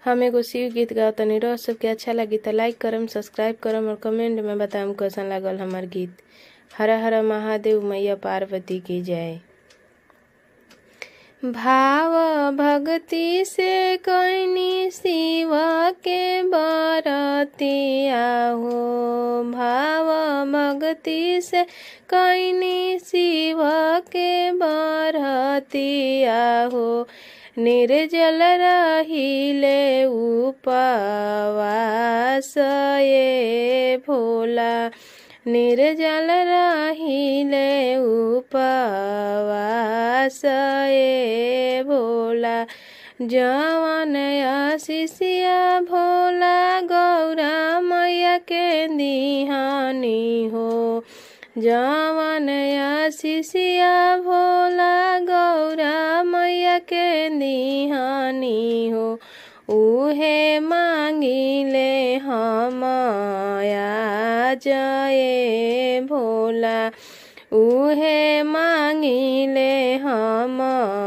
हम एगो शिव गीत गाओ तनी रह सबके अच्छा लगी त लाइक करम सब्सक्राइब करम और कमेंट में बताम कैसन लागल हमार गीत हर हर महादेव मैया पार्वती की जय भाव भक्ति से कैनी शिव के बरतिया हो भाव भक्ति से कैनी शिव के बरतिया हो निर्जल रहिले उपवास ये भोला निर्जल रहिले उपवास ये भोला जवन आशीषिया भोला गौरा मैया के दिहानी हो जवन आशीषिया भोला गौरा मैया के दिहानी हो उहे मांगिले हम जय भोला उहे मांगिले हम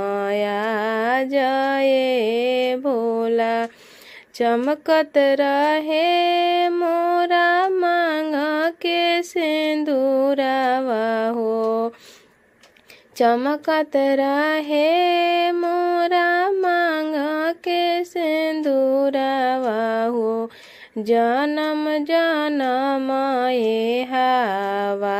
जय भोला चमकत रहे मोरा मांग के सिंदूरावा हो चमकत रहे मोरा मांग के सिंदूरावा हो जनम जनम ये हवा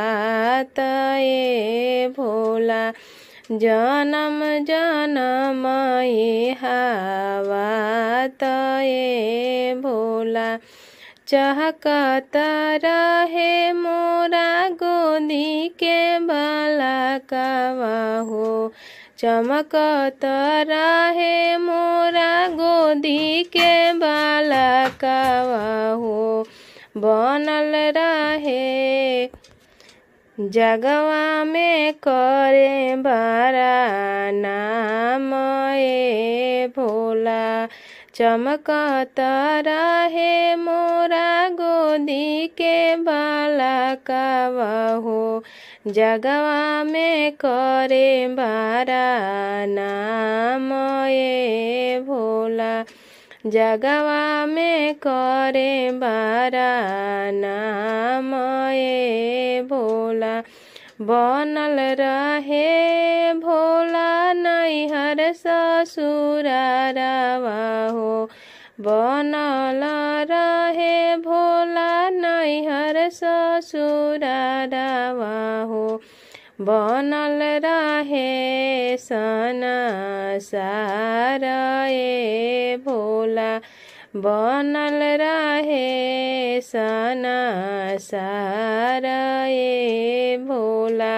ये भोला जनम जनम ये हवा ये भोला चहकत रहे मोरा गोदी के बाला कावा हो चमकत रहे मोरा गोदी के बाला कावा हो बनल रहे जगवा में करे बारा नाम ए भोला चमकत रहे मोरा गोदी के बाला कावा हो जगवा में करे बारा नाम ए भोला जगवा में करे बारा नाम ए भोला बनल रहे भोला नैहर ससुरारावा हो बनल रहे भोला नैहर ससुरारावा हो बनल रहे सना सारा ए भोला बनल रहे सना सारा ए भोला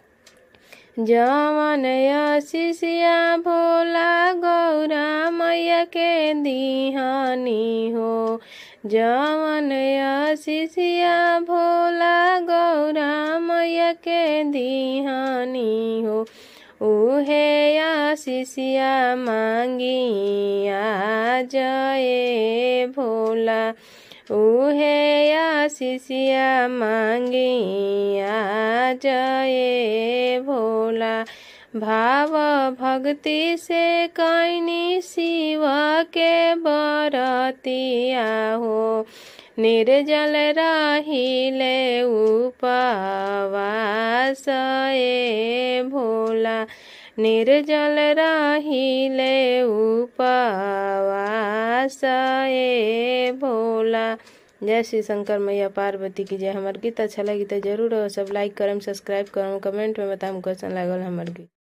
जवन आशीषिया भोला गौरा मैया के दिहानी हो जवन आशीषिया भोला गौरा मैया के दिहानी हो उहे आशीषिया मांगी जय भोला उहे आशीषिया मांगी जय भोला भाव भक्ति से कैनी शिव के बरतिया हो निर्जल रहिले उपवास ए भोला निर्जल रहिले उपवास ए भोला जय श्री शंकर मैया पार्वती की जय हमार गीत अच्छा लगी तो जरूर सब लाइक करम सब्सक्राइब करम कमेंट में बताम कैसन लागल हमार गीत